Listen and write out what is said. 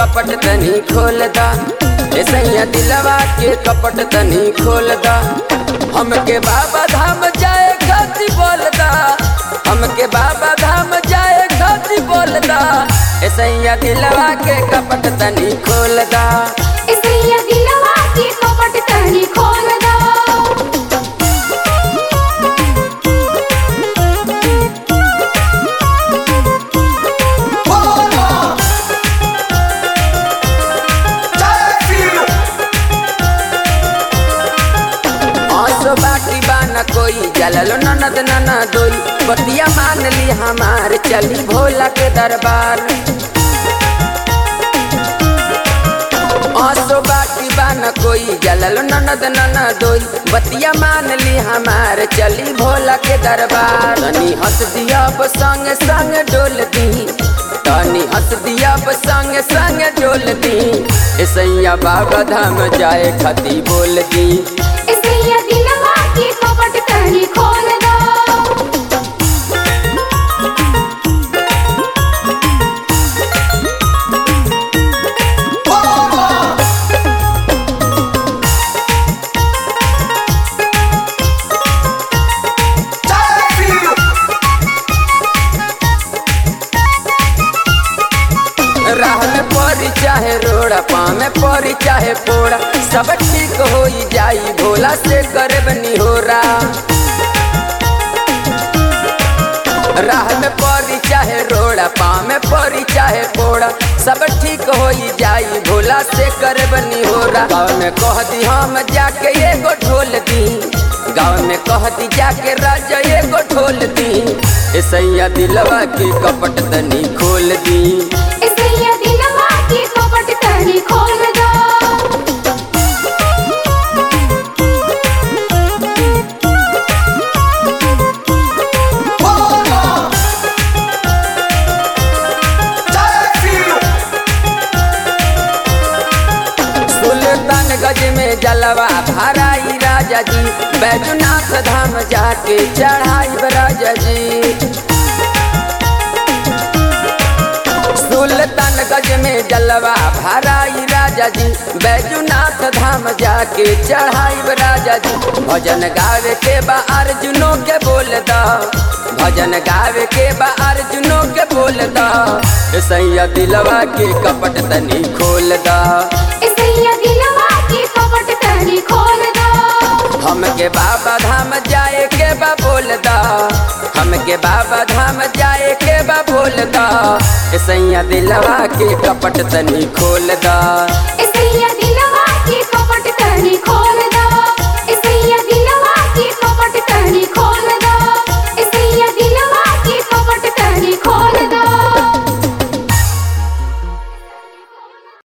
कपट तनी खोल दा ए सैया दिलवा के कपट तनी खोल दा हमके बाबा धाम जाए खाती बोल दा हमके बाबा धाम जाए खाती बोल दा ए सैया दिलवा के कपट तनी खोल दा इसलिए दिलवा की कपट तनी खोल दो आसो बाटी बाना कोई जललो ननद नना दोई बतिया मान ली हमार चली भोला के दरबार आसो बाटी बाना कोई जललो ननद नना दोई बतिया मान ली हमार चली भोला के दरबार तनी हंस दिया अब संग संग डोल दी तनी हंस दिया अब संग संग डोल दी ए सैया बाबा धाम जाए खती बोल दी इसलिए दिलवा की कपट तनी खोल दो राह में परी चाहे रोड़ा पाँव में परी चाहे पोड़ा सब ठीक हो जाई भोला से करे बनी हो राह में परी चाहे रोड़ा पाँव में परी चाहे पोड़ा सब ठीक हो जाई भोला से करे बनी हो गाँव में कह दी हम जाके एगो ढोल दी गाँव में कह दी जाके राजा एगो ढोल दी ए सैया दिलवा की कपट तनी खोल दी इसलिए दिलवा की कपट तनी खोल दो सुल्तान गज में जलवा भराई राजा जी बैजनाथ धाम जाके चढ़ाई राजा जी सुल्तान गज में जलवा भराई राजा जी बैजनाथ धाम जाके चढ़ाई राजा जी भजन गावे के बा अर्जुनों के बोल दा भजन गावे के बा अर्जुनों के बोल दा ए सैया दिलवा के कपट तनी खोल दा इसलिए दिलवा की कपट तनी खोल दो हमके बाबा धाम जाए के बा बोल दा हमके बाबा धाम जाए के बा बोल दा ए सैया दिलवा के कपट तनी खोल दा इस